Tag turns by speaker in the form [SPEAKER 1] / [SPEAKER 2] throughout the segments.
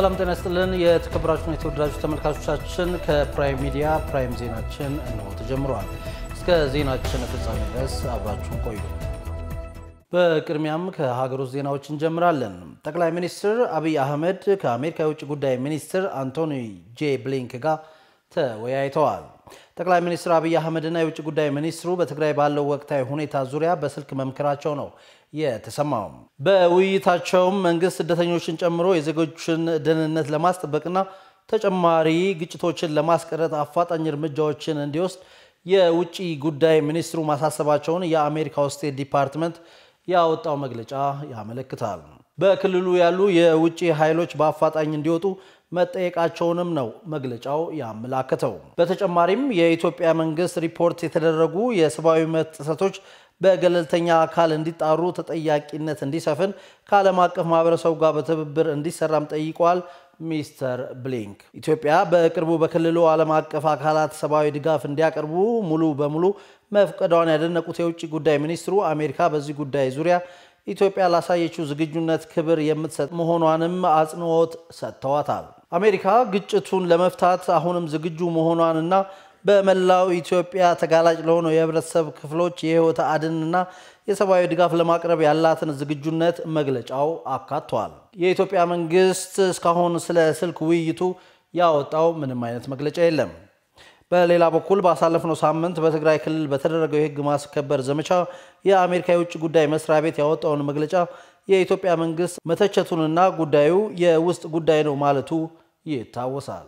[SPEAKER 1] ሰላም ጤና ይስጥልን። የተከበራችሁን የተወደዳችሁ ተመልካቾቻችን ከፕራይም ሚዲያ ፕራይም ዜናችን እንሆ ተጀምረዋል። እስከ ዜናችን ፍጻሜ ድረስ አብራችሁን ቆዩ። በቅድሚያም ከሀገር ውስጥ ዜናዎች እንጀምራለን። ጠቅላይ ሚኒስትር አብይ አህመድ ከአሜሪካ የውጭ ጉዳይ ሚኒስትር አንቶኒ ጄ ብሊንክ ጋር ተወያይተዋል። ጠቅላይ ሚኒስትር አብይ አህመድና የውጭ ጉዳይ ሚኒስትሩ በትግራይ ባለው ወቅታዊ ሁኔታ ዙሪያ በስልክ መምከራቸው ነው የተሰማው። በውይይታቸውም መንግስት ስደተኞችን ጨምሮ የዜጎችን ደህንነት ለማስጠበቅና ተጨማሪ ግጭቶችን ለማስቀረት አፋጣኝ እርምጃዎችን እንዲወስድ የውጭ ጉዳይ ሚኒስትሩ ማሳሰባቸውን የአሜሪካው ስቴት ዲፓርትመንት ያወጣው መግለጫ ያመለክታል። በክልሉ ያሉ የውጭ ኃይሎች በአፋጣኝ እንዲወጡ መጠየቃቸውንም ነው መግለጫው ያመላከተው። በተጨማሪም የኢትዮጵያ መንግስት ሪፖርት የተደረጉ የሰብአዊ መብት ጥሰቶች በገለልተኛ አካል እንዲጣሩ፣ ተጠያቂነት እንዲሰፍን ከዓለም አቀፍ ማህበረሰቡ ጋር በትብብር እንዲሰራም ጠይቀዋል። ሚስተር ብሊንክ ኢትዮጵያ በቅርቡ በክልሉ ዓለም አቀፍ አካላት ሰብአዊ ድጋፍ እንዲያቀርቡ ሙሉ በሙሉ መፍቀዷን ያደነቁት የውጭ ጉዳይ ሚኒስትሩ አሜሪካ በዚህ ጉዳይ ዙሪያ ኢትዮጵያ ላሳየችው ዝግጁነት ክብር የምትሰጥ መሆኗንም አጽንኦት ሰጥተዋታል። አሜሪካ ግጭቱን ለመፍታት አሁንም ዝግጁ መሆኗንና በመላው ኢትዮጵያ ተጋላጭ ለሆነው የህብረተሰብ ክፍሎች የህይወት አድንና የሰብአዊ ድጋፍ ለማቅረብ ያላትን ዝግጁነት መግለጫው አካቷል። የኢትዮጵያ መንግስት እስካሁን ስለ ስልክ ውይይቱ ያወጣው ምንም አይነት መግለጫ የለም። በሌላ በኩል ባሳለፍነው ሳምንት በትግራይ ክልል በተደረገው የህግ ማስከበር ዘመቻ የአሜሪካ የውጭ ጉዳይ መስሪያ ቤት ያወጣውን መግለጫ የኢትዮጵያ መንግስት መተቸቱንና ጉዳዩ የውስጥ ጉዳይ ነው ማለቱ ይታወሳል።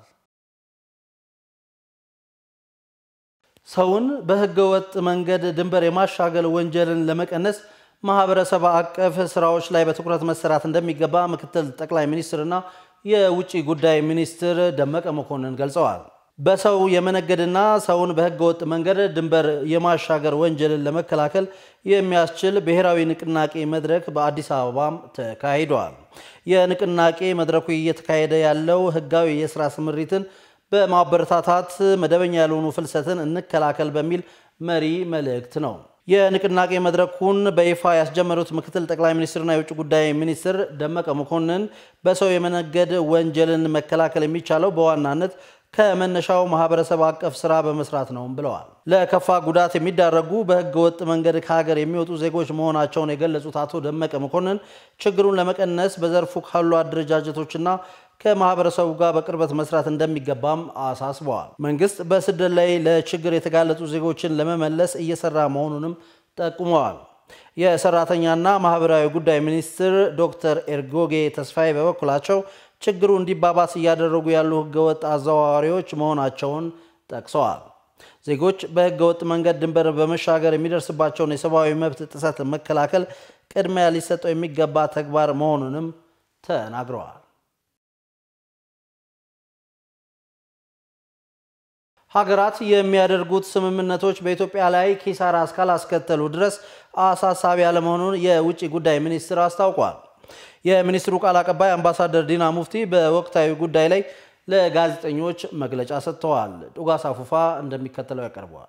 [SPEAKER 1] ሰውን በህገወጥ መንገድ ድንበር የማሻገል ወንጀልን ለመቀነስ ማህበረሰብ አቀፍ ስራዎች ላይ በትኩረት መሰራት እንደሚገባ ምክትል ጠቅላይ ሚኒስትርና የውጭ ጉዳይ ሚኒስትር ደመቀ መኮንን ገልጸዋል። በሰው የመነገድና ሰውን በህገወጥ መንገድ ድንበር የማሻገር ወንጀልን ለመከላከል የሚያስችል ብሔራዊ ንቅናቄ መድረክ በአዲስ አበባም ተካሂደዋል። የንቅናቄ መድረኩ እየተካሄደ ያለው ህጋዊ የስራ ስምሪትን በማበረታታት መደበኛ ያልሆኑ ፍልሰትን እንከላከል በሚል መሪ መልእክት ነው። የንቅናቄ መድረኩን በይፋ ያስጀመሩት ምክትል ጠቅላይ ሚኒስትርና የውጭ ጉዳይ ሚኒስትር ደመቀ መኮንን በሰው የመነገድ ወንጀልን መከላከል የሚቻለው በዋናነት ከመነሻው ማህበረሰብ አቀፍ ስራ በመስራት ነው ብለዋል። ለከፋ ጉዳት የሚዳረጉ በህገ ወጥ መንገድ ከሀገር የሚወጡ ዜጎች መሆናቸውን የገለጹት አቶ ደመቀ መኮንን ችግሩን ለመቀነስ በዘርፉ ካሉ አደረጃጀቶችና ከማህበረሰቡ ጋር በቅርበት መስራት እንደሚገባም አሳስበዋል። መንግስት በስደት ላይ ለችግር የተጋለጡ ዜጎችን ለመመለስ እየሰራ መሆኑንም ጠቁመዋል። የሰራተኛና ማህበራዊ ጉዳይ ሚኒስትር ዶክተር ኤርጎጌ ተስፋዬ በበኩላቸው ችግሩ እንዲባባስ እያደረጉ ያሉ ህገወጥ አዘዋዋሪዎች መሆናቸውን ጠቅሰዋል። ዜጎች በህገወጥ መንገድ ድንበር በመሻገር የሚደርስባቸውን የሰብአዊ መብት ጥሰት መከላከል ቅድሚያ ሊሰጠው የሚገባ ተግባር መሆኑንም ተናግረዋል። ሀገራት የሚያደርጉት ስምምነቶች በኢትዮጵያ ላይ ኪሳራ እስካላስከተሉ ድረስ አሳሳቢ ያለመሆኑን የውጭ ጉዳይ ሚኒስትር አስታውቋል። የሚኒስትሩ ቃል አቀባይ አምባሳደር ዲና ሙፍቲ በወቅታዊ ጉዳይ ላይ ለጋዜጠኞች መግለጫ ሰጥተዋል። ዱጋሳ ፉፋ እንደሚከተለው ያቀርበዋል።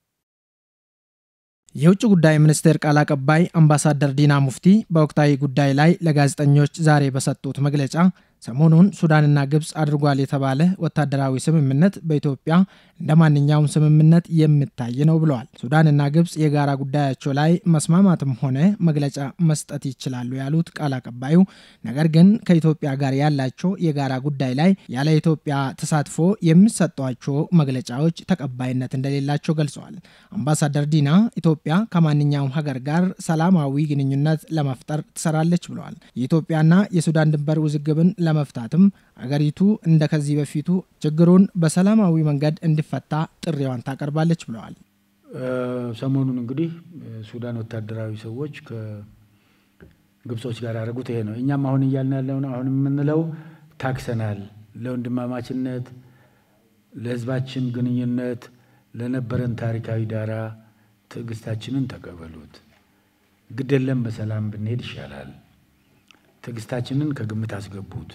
[SPEAKER 2] የውጭ ጉዳይ ሚኒስቴር ቃል አቀባይ አምባሳደር ዲና ሙፍቲ በወቅታዊ ጉዳይ ላይ ለጋዜጠኞች ዛሬ በሰጡት መግለጫ ሰሞኑን ሱዳንና ግብፅ አድርጓል የተባለ ወታደራዊ ስምምነት በኢትዮጵያ እንደ ማንኛውም ስምምነት የሚታይ ነው ብለዋል። ሱዳንና ግብፅ የጋራ ጉዳያቸው ላይ መስማማትም ሆነ መግለጫ መስጠት ይችላሉ ያሉት ቃል አቀባዩ፣ ነገር ግን ከኢትዮጵያ ጋር ያላቸው የጋራ ጉዳይ ላይ ያለ ኢትዮጵያ ተሳትፎ የሚሰጧቸው መግለጫዎች ተቀባይነት እንደሌላቸው ገልጸዋል። አምባሳደር ዲና ኢትዮጵያ ከማንኛውም ሀገር ጋር ሰላማዊ ግንኙነት ለመፍጠር ትሰራለች ብለዋል። የኢትዮጵያና የሱዳን ድንበር ውዝግብን ለመፍታትም አገሪቱ እንደ ከዚህ በፊቱ ችግሩን በሰላማዊ መንገድ እንዲፈታ ጥሪዋን ታቀርባለች ብለዋል።
[SPEAKER 3] ሰሞኑን እንግዲህ ሱዳን ወታደራዊ ሰዎች ከግብጾች ጋር ያደረጉት ይሄ ነው። እኛም አሁን እያልን ያለው ነው። አሁን የምንለው ታክሰናል። ለወንድማማችነት፣ ለሕዝባችን ግንኙነት፣ ለነበረን ታሪካዊ ዳራ ትዕግስታችንን ተቀበሉት። ግድ የለም በሰላም ብንሄድ ይሻላል። ትዕግስታችንን ከግምት አስገቡት።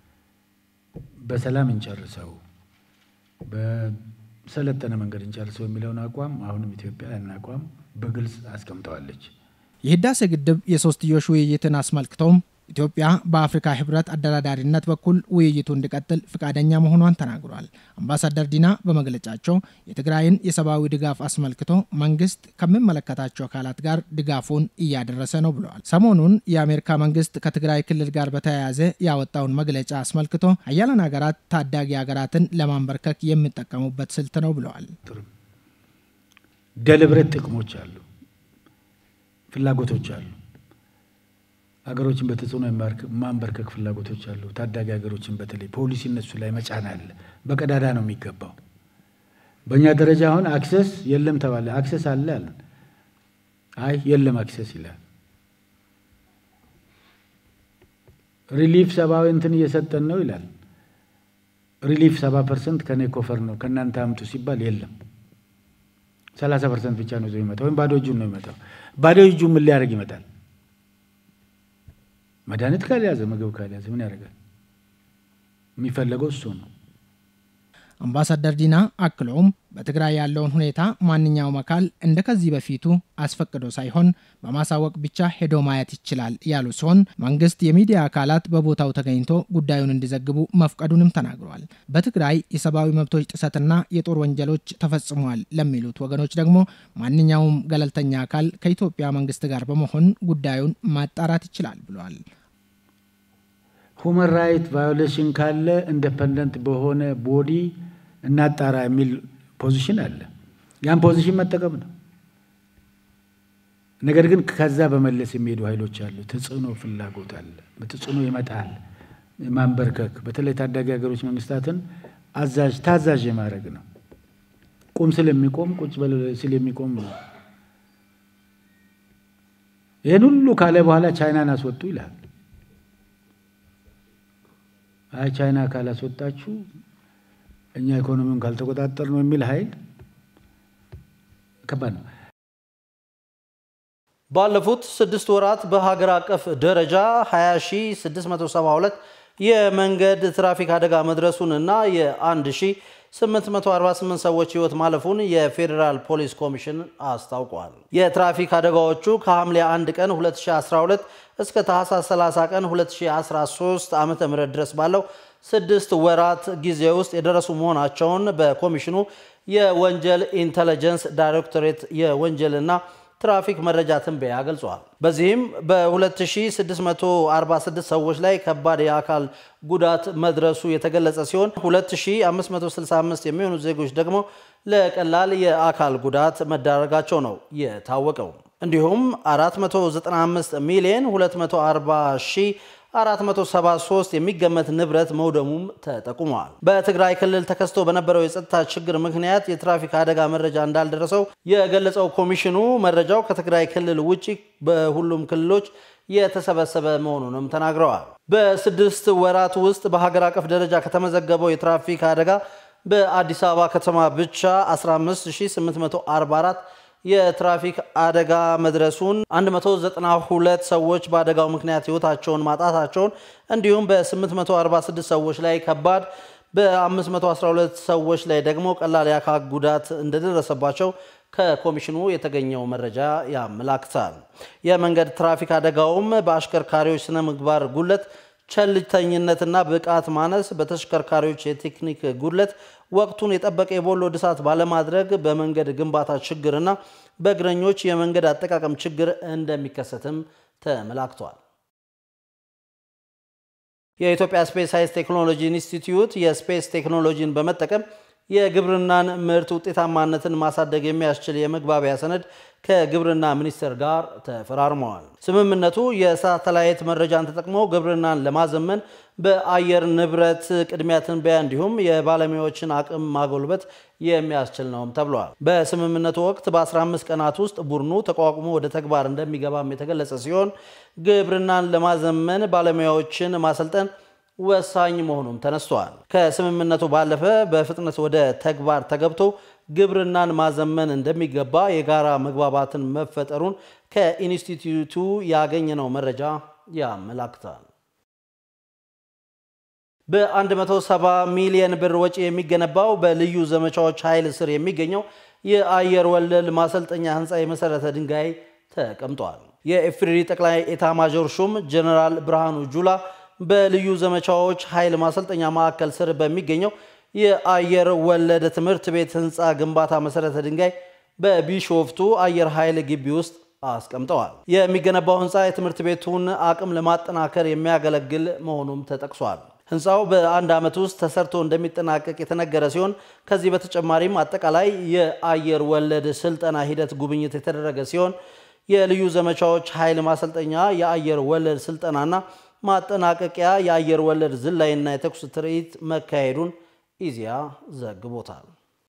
[SPEAKER 3] በሰላም እንጨርሰው፣ በሰለጠነ መንገድ እንጨርሰው የሚለውን አቋም አሁንም ኢትዮጵያ ያን አቋም በግልጽ አስቀምጠዋለች።
[SPEAKER 2] የህዳሴ ግድብ የሶስትዮሽ ውይይትን አስመልክቶም ኢትዮጵያ በአፍሪካ ህብረት አደራዳሪነት በኩል ውይይቱ እንዲቀጥል ፍቃደኛ መሆኗን ተናግሯል። አምባሳደር ዲና በመግለጫቸው የትግራይን የሰብአዊ ድጋፍ አስመልክቶ መንግስት ከሚመለከታቸው አካላት ጋር ድጋፉን እያደረሰ ነው ብለዋል። ሰሞኑን የአሜሪካ መንግስት ከትግራይ ክልል ጋር በተያያዘ ያወጣውን መግለጫ አስመልክቶ ሀያላን ሀገራት ታዳጊ ሀገራትን ለማንበርከክ የሚጠቀሙበት ስልት ነው ብለዋል።
[SPEAKER 3] ደልብረት ጥቅሞች አሉ፣ ፍላጎቶች አሉ ሀገሮችን በተጽዕኖ ማንበርከክ ፍላጎቶች አሉ። ታዳጊ ሀገሮችን በተለይ ፖሊሲ እነሱ ላይ መጫን አለ። በቀዳዳ ነው የሚገባው። በእኛ ደረጃ አሁን አክሰስ የለም ተባለ። አክሰስ አለ አለን። አይ የለም አክሰስ ይላል። ሪሊፍ ሰብአዊ እንትን እየሰጠን ነው ይላል። ሪሊፍ ሰባ ፐርሰንት ከኔ ኮፈር ነው ከእናንተ አምጡ ሲባል የለም ሰላሳ ፐርሰንት ብቻ ነው ይዞ ይመጣው ወይም ባዶ እጁን ነው ይመጣው። ባዶ እጁ ምን ሊያደርግ ይመጣል? መድኃኒት ካልያዘ ምግብ ካልያዘ ምን ያደርጋል? የሚፈለገው እሱ ነው።
[SPEAKER 2] አምባሳደር ዲና አክለውም በትግራይ ያለውን ሁኔታ ማንኛውም አካል እንደ ከዚህ በፊቱ አስፈቅዶ ሳይሆን በማሳወቅ ብቻ ሄዶ ማየት ይችላል ያሉ ሲሆን መንግስት የሚዲያ አካላት በቦታው ተገኝቶ ጉዳዩን እንዲዘግቡ መፍቀዱንም ተናግረዋል። በትግራይ የሰብአዊ መብቶች ጥሰትና የጦር ወንጀሎች ተፈጽሟል ለሚሉት ወገኖች ደግሞ ማንኛውም ገለልተኛ አካል ከኢትዮጵያ መንግስት ጋር በመሆን ጉዳዩን ማጣራት ይችላል ብለዋል።
[SPEAKER 3] ሁመን ራይት ቫዮሌሽን ካለ ኢንዲፐንደንት በሆነ ቦዲ እናጣራ የሚል ፖዚሽን አለ። ያን ፖዚሽን መጠቀም ነው። ነገር ግን ከዛ በመለስ የሚሄዱ ኃይሎች አሉ። ተጽዕኖ ፍላጎት አለ። በተጽዕኖ ይመጣል ማንበርከክ፣ በተለይ ታዳጊ ሀገሮች መንግስታትን አዛዥ ታዛዥ የማድረግ ነው። ቁም ስል የሚቆም ቁጭ በል ስል የሚቆም ነው። ይህን ሁሉ ካለ በኋላ ቻይናን አስወጡ ይላል። አይ ቻይና ካላስወጣችሁ እኛ ኢኮኖሚውን ካልተቆጣጠር ነው የሚል ኃይል ከባድ ነው።
[SPEAKER 1] ባለፉት ስድስት ወራት በሀገር አቀፍ ደረጃ 20672 የመንገድ ትራፊክ አደጋ መድረሱን እና የ1848 ሰዎች ህይወት ማለፉን የፌዴራል ፖሊስ ኮሚሽን አስታውቋል። የትራፊክ አደጋዎቹ ከሐምሌ 1 ቀን 2012 እስከ ታህሳስ 30 ቀን 2013 ዓ.ም ድረስ ባለው ስድስት ወራት ጊዜ ውስጥ የደረሱ መሆናቸውን በኮሚሽኑ የወንጀል ኢንተለጀንስ ዳይሬክቶሬት የወንጀልና ትራፊክ መረጃ ትንበያ ገልጿል። በዚህም በ2646 ሰዎች ላይ ከባድ የአካል ጉዳት መድረሱ የተገለጸ ሲሆን 2565 የሚሆኑ ዜጎች ደግሞ ለቀላል የአካል ጉዳት መዳረጋቸው ነው የታወቀው። እንዲሁም 495 ሚሊዮን 240 ሺህ 473 የሚገመት ንብረት መውደሙም ተጠቁሟል። በትግራይ ክልል ተከስቶ በነበረው የጸጥታ ችግር ምክንያት የትራፊክ አደጋ መረጃ እንዳልደረሰው የገለጸው ኮሚሽኑ መረጃው ከትግራይ ክልል ውጭ በሁሉም ክልሎች የተሰበሰበ መሆኑንም ተናግረዋል። በስድስት ወራት ውስጥ በሀገር አቀፍ ደረጃ ከተመዘገበው የትራፊክ አደጋ በአዲስ አበባ ከተማ ብቻ 15844 የትራፊክ አደጋ መድረሱን 192 ሰዎች በአደጋው ምክንያት ሕይወታቸውን ማጣታቸውን እንዲሁም በ846 ሰዎች ላይ ከባድ በ512 ሰዎች ላይ ደግሞ ቀላል የአካል ጉዳት እንደደረሰባቸው ከኮሚሽኑ የተገኘው መረጃ ያመላክታል። የመንገድ ትራፊክ አደጋውም በአሽከርካሪዎች ስነ ምግባር ጉለት፣ ቸልተኝነትና ብቃት ማነስ፣ በተሽከርካሪዎች የቴክኒክ ጉድለት፣ ወቅቱን የጠበቀ የቦሎ ድሳት ባለማድረግ፣ በመንገድ ግንባታ ችግርና በእግረኞች የመንገድ አጠቃቀም ችግር እንደሚከሰትም ተመላክቷል። የኢትዮጵያ ስፔስ ሳይንስ ቴክኖሎጂ ኢንስቲትዩት የስፔስ ቴክኖሎጂን በመጠቀም የግብርናን ምርት ውጤታማነትን ማሳደግ የሚያስችል የመግባቢያ ሰነድ ከግብርና ሚኒስቴር ጋር ተፈራርመዋል። ስምምነቱ የሳተላይት መረጃን ተጠቅሞ ግብርናን ለማዘመን በአየር ንብረት ቅድሚያ ትንበያ እንዲሁም የባለሙያዎችን አቅም ማጎልበት የሚያስችል ነውም ተብሏል። በስምምነቱ ወቅት በ15 ቀናት ውስጥ ቡድኑ ተቋቁሞ ወደ ተግባር እንደሚገባም የተገለጸ ሲሆን ግብርናን ለማዘመን ባለሙያዎችን ማሰልጠን ወሳኝ መሆኑም ተነስቷል። ከስምምነቱ ባለፈ በፍጥነት ወደ ተግባር ተገብቶ ግብርናን ማዘመን እንደሚገባ የጋራ መግባባትን መፈጠሩን ከኢንስቲትዩቱ ያገኘነው መረጃ ያመላክታል። በ170 ሚሊዮን ብር ወጪ የሚገነባው በልዩ ዘመቻዎች ኃይል ስር የሚገኘው የአየር ወለል ማሰልጠኛ ህንፃ የመሰረተ ድንጋይ ተቀምጧል። የኢፌዴሪ ጠቅላይ ኤታማዦር ሹም ጀኔራል ብርሃኑ ጁላ በልዩ ዘመቻዎች ኃይል ማሰልጠኛ ማዕከል ስር በሚገኘው የአየር ወለድ ትምህርት ቤት ህንፃ ግንባታ መሰረተ ድንጋይ በቢሾፍቱ አየር ኃይል ግቢ ውስጥ አስቀምጠዋል። የሚገነባው ህንፃ የትምህርት ቤቱን አቅም ለማጠናከር የሚያገለግል መሆኑም ተጠቅሷል። ህንፃው በአንድ ዓመት ውስጥ ተሰርቶ እንደሚጠናቀቅ የተነገረ ሲሆን ከዚህ በተጨማሪም አጠቃላይ የአየር ወለድ ስልጠና ሂደት ጉብኝት የተደረገ ሲሆን የልዩ ዘመቻዎች ኃይል ማሰልጠኛ የአየር ወለድ ስልጠናና ማጠናቀቂያ የአየር ወለድ ዝላይና የተኩስ ትርኢት መካሄዱን ኢዜአ ዘግቦታል።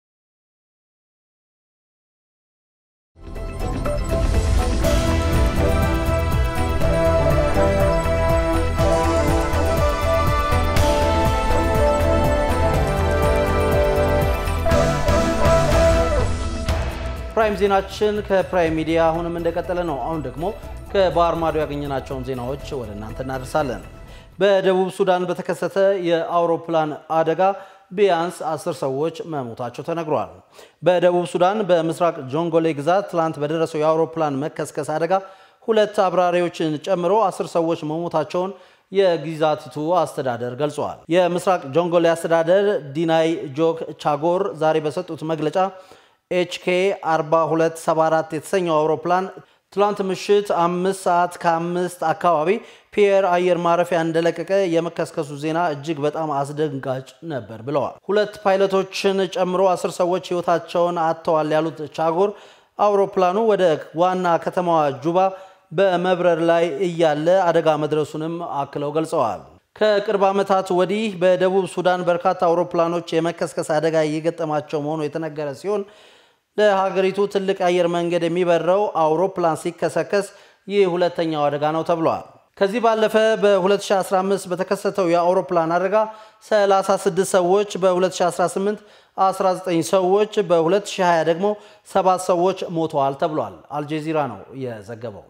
[SPEAKER 1] ፕራይም ዜናችን ከፕራይም ሚዲያ አሁንም እንደቀጠለ ነው። አሁን ደግሞ ከባህር ማዶ ያገኘናቸውን ዜናዎች ወደ እናንተ እናደርሳለን። በደቡብ ሱዳን በተከሰተ የአውሮፕላን አደጋ ቢያንስ አስር ሰዎች መሞታቸው ተነግሯል። በደቡብ ሱዳን በምስራቅ ጆንጎሌ ግዛት ትላንት በደረሰው የአውሮፕላን መከስከስ አደጋ ሁለት አብራሪዎችን ጨምሮ አስር ሰዎች መሞታቸውን የግዛቲቱ አስተዳደር ገልጸዋል። የምስራቅ ጆንጎሌ አስተዳደር ዲናይ ጆክ ቻጎር ዛሬ በሰጡት መግለጫ ኤችኬ 4274 የተሰኘው አውሮፕላን ትላንት ምሽት አምስት ሰዓት ከአምስት አካባቢ ፒየር አየር ማረፊያ እንደለቀቀ የመከስከሱ ዜና እጅግ በጣም አስደንጋጭ ነበር ብለዋል። ሁለት ፓይለቶችን ጨምሮ አስር ሰዎች ሕይወታቸውን አጥተዋል ያሉት ቻጎር አውሮፕላኑ ወደ ዋና ከተማዋ ጁባ በመብረር ላይ እያለ አደጋ መድረሱንም አክለው ገልጸዋል። ከቅርብ ዓመታት ወዲህ በደቡብ ሱዳን በርካታ አውሮፕላኖች የመከስከስ አደጋ እየገጠማቸው መሆኑ የተነገረ ሲሆን ለሀገሪቱ ትልቅ አየር መንገድ የሚበረው አውሮፕላን ሲከሰከስ ይህ ሁለተኛው አደጋ ነው ተብሏል። ከዚህ ባለፈ በ2015 በተከሰተው የአውሮፕላን አደጋ 36 ሰዎች፣ በ2018 19 ሰዎች፣ በ2020 ደግሞ ሰባት ሰዎች ሞተዋል ተብሏል። አልጀዚራ ነው የዘገበው።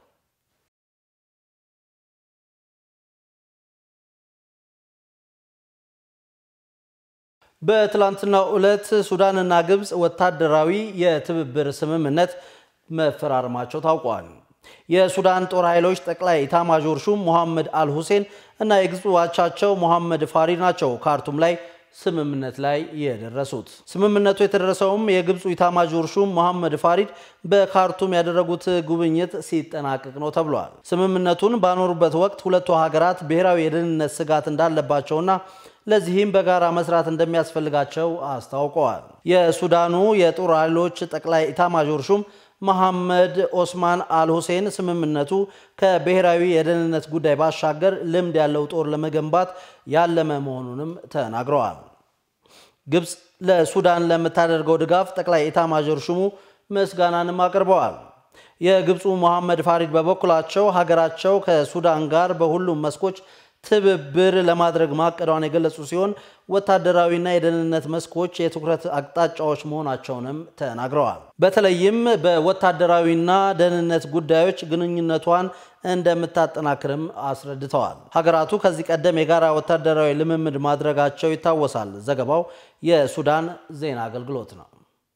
[SPEAKER 1] በትላንትናው ዕለት ሱዳንና ግብፅ ወታደራዊ የትብብር ስምምነት መፈራረማቸው ታውቋል። የሱዳን ጦር ኃይሎች ጠቅላይ ኢታማዦር ሹም ሞሐመድ አልሁሴን እና የግብፁ አቻቸው ሞሐመድ ፋሪድ ናቸው ካርቱም ላይ ስምምነት ላይ የደረሱት። ስምምነቱ የተደረሰውም የግብፁ ኢታማዦር ሹም መሐመድ ፋሪድ በካርቱም ያደረጉት ጉብኝት ሲጠናቀቅ ነው ተብሏል። ስምምነቱን ባኖሩበት ወቅት ሁለቱ ሀገራት ብሔራዊ የደህንነት ስጋት እንዳለባቸውና ለዚህም በጋራ መስራት እንደሚያስፈልጋቸው አስታውቀዋል። የሱዳኑ የጦር ኃይሎች ጠቅላይ ኢታማዦር ሹም መሐመድ ኦስማን አልሁሴን ስምምነቱ ከብሔራዊ የደህንነት ጉዳይ ባሻገር ልምድ ያለው ጦር ለመገንባት ያለመ መሆኑንም ተናግረዋል። ግብፅ ለሱዳን ለምታደርገው ድጋፍ ጠቅላይ ኢታማዦር ሹሙ ምስጋናንም አቅርበዋል። የግብፁ መሐመድ ፋሪድ በበኩላቸው ሀገራቸው ከሱዳን ጋር በሁሉም መስኮች ትብብር ለማድረግ ማቀዷን የገለጹ ሲሆን ወታደራዊና የደህንነት መስኮች የትኩረት አቅጣጫዎች መሆናቸውንም ተናግረዋል። በተለይም በወታደራዊና ደህንነት ጉዳዮች ግንኙነቷን እንደምታጠናክርም አስረድተዋል። ሀገራቱ ከዚህ ቀደም የጋራ ወታደራዊ ልምምድ ማድረጋቸው ይታወሳል። ዘገባው የሱዳን ዜና አገልግሎት ነው።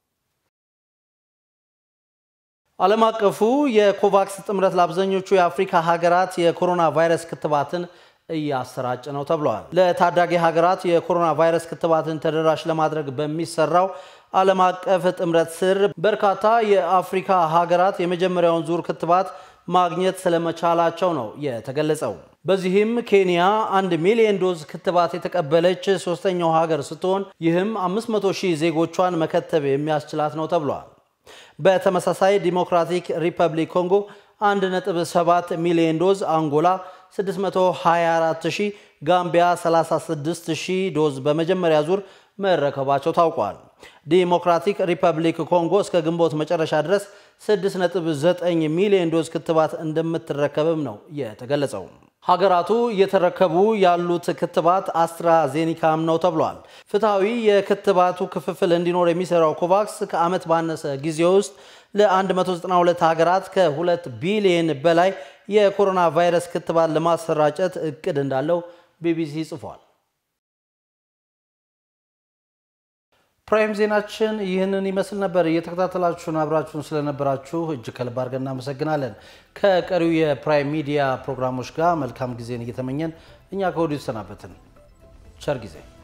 [SPEAKER 1] ዓለም አቀፉ የኮቫክስ ጥምረት ለአብዛኞቹ የአፍሪካ ሀገራት የኮሮና ቫይረስ ክትባትን እያሰራጭ ነው ተብለዋል። ለታዳጊ ሀገራት የኮሮና ቫይረስ ክትባትን ተደራሽ ለማድረግ በሚሰራው ዓለም አቀፍ ጥምረት ስር በርካታ የአፍሪካ ሀገራት የመጀመሪያውን ዙር ክትባት ማግኘት ስለመቻላቸው ነው የተገለጸው። በዚህም ኬንያ አንድ ሚሊዮን ዶዝ ክትባት የተቀበለች ሶስተኛው ሀገር ስትሆን ይህም 500 ሺህ ዜጎቿን መከተብ የሚያስችላት ነው ተብሏል። በተመሳሳይ ዲሞክራቲክ ሪፐብሊክ ኮንጎ 1.7 ሚሊዮን ዶዝ፣ አንጎላ 624000፣ ጋምቢያ 36000 ዶዝ በመጀመሪያ ዙር መረከባቸው ታውቋል። ዲሞክራቲክ ሪፐብሊክ ኮንጎ እስከ ግንቦት መጨረሻ ድረስ 6.9 ሚሊዮን ዶዝ ክትባት እንደምትረከብም ነው የተገለጸው። ሀገራቱ እየተረከቡ ያሉት ክትባት አስትራዜኒካም ነው ተብሏል። ፍትሐዊ የክትባቱ ክፍፍል እንዲኖር የሚሰራው ኮቫክስ ከዓመት ባነሰ ጊዜ ውስጥ ለ192 ሀገራት ከ2 ቢሊየን በላይ የኮሮና ቫይረስ ክትባት ለማሰራጨት እቅድ እንዳለው ቢቢሲ ጽፏል። ፕራይም ዜናችን ይህንን ይመስል ነበር። እየተከታተላችሁን አብራችሁን ስለነበራችሁ እጅግ ከልብ አድርገን እናመሰግናለን። ከቀሪው የፕራይም ሚዲያ ፕሮግራሞች ጋር መልካም ጊዜን እየተመኘን እኛ ከወዲሁ ተሰናበትን። ቸር ጊዜ